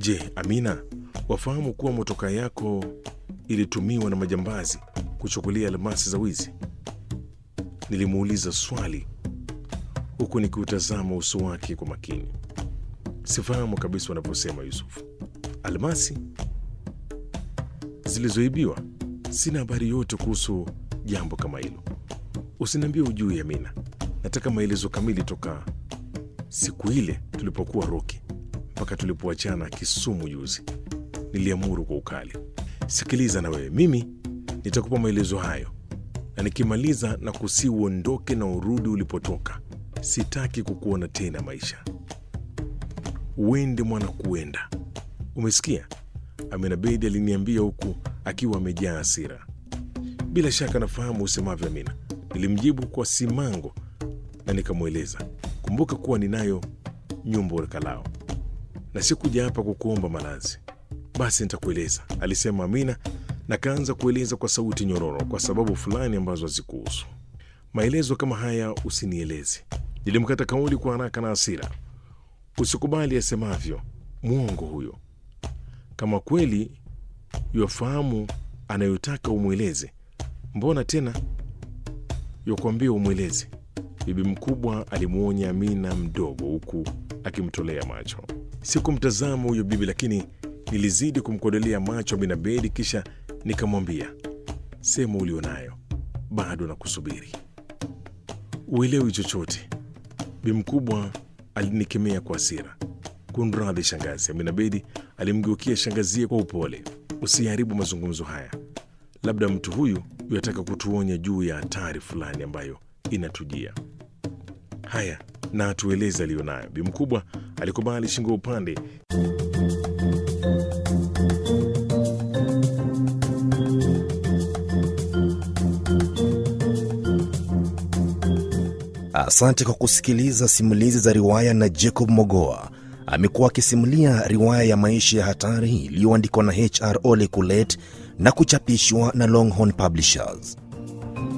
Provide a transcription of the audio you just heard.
Je, Amina, wafahamu kuwa motoka yako ilitumiwa na majambazi kuchukulia almasi za wizi? Nilimuuliza swali huku nikiutazama uso wake kwa makini. Sifahamu kabisa wanavyosema Yusufu. Almasi zilizoibiwa? Sina habari yote kuhusu jambo kama hilo. Usiniambie ujui, Amina. Nataka maelezo kamili toka siku ile tulipokuwa Roki mpaka tulipoachana Kisumu juzi. Niliamuru kwa ukali. Sikiliza na wewe, mimi nitakupa maelezo hayo, na nikimaliza na kusi uondoke na urudi ulipotoka. Sitaki kukuona tena maisha. Uende mwana, kuenda. Umesikia? Amina Bedi aliniambia huku akiwa amejaa hasira. Bila shaka nafahamu usemavyo, Amina, nilimjibu kwa simango na nikamweleza, kumbuka kuwa ninayo nyumba Urekalao na sikuja hapa kukuomba malazi. Basi nitakueleza, alisema Amina na kaanza kueleza kwa sauti nyororo, kwa sababu fulani ambazo hazikuhusu. Maelezo kama haya usinieleze. Nilimkata kauli kwa haraka na hasira. Usikubali asemavyo, mwongo huyo. Kama kweli yafahamu anayotaka umweleze, mbona tena yakuambia umweleze? Bibi mkubwa alimwonya Amina mdogo, huku akimtolea macho. Sikumtazama huyo bibi, lakini nilizidi kumkodolea macho Amina Bedi, kisha nikamwambia, sema ulionayo, bado na kusubiri. Uelewi chochote. Bibi mkubwa alinikemea kwa hasira. Kunradhi shangazi. Amina Bedi alimgeukia shangazie kwa upole. Usiharibu mazungumzo haya, labda mtu huyu yataka kutuonya juu ya hatari fulani ambayo inatujia. Haya, na atueleze aliyonayo. Bi mkubwa alikubali shingo upande. Asante kwa kusikiliza simulizi za riwaya na Jacob Mogoa. Amekuwa akisimulia riwaya ya maisha ya hatari iliyoandikwa na HR Ole Kulet na kuchapishwa na Longhorn Publishers.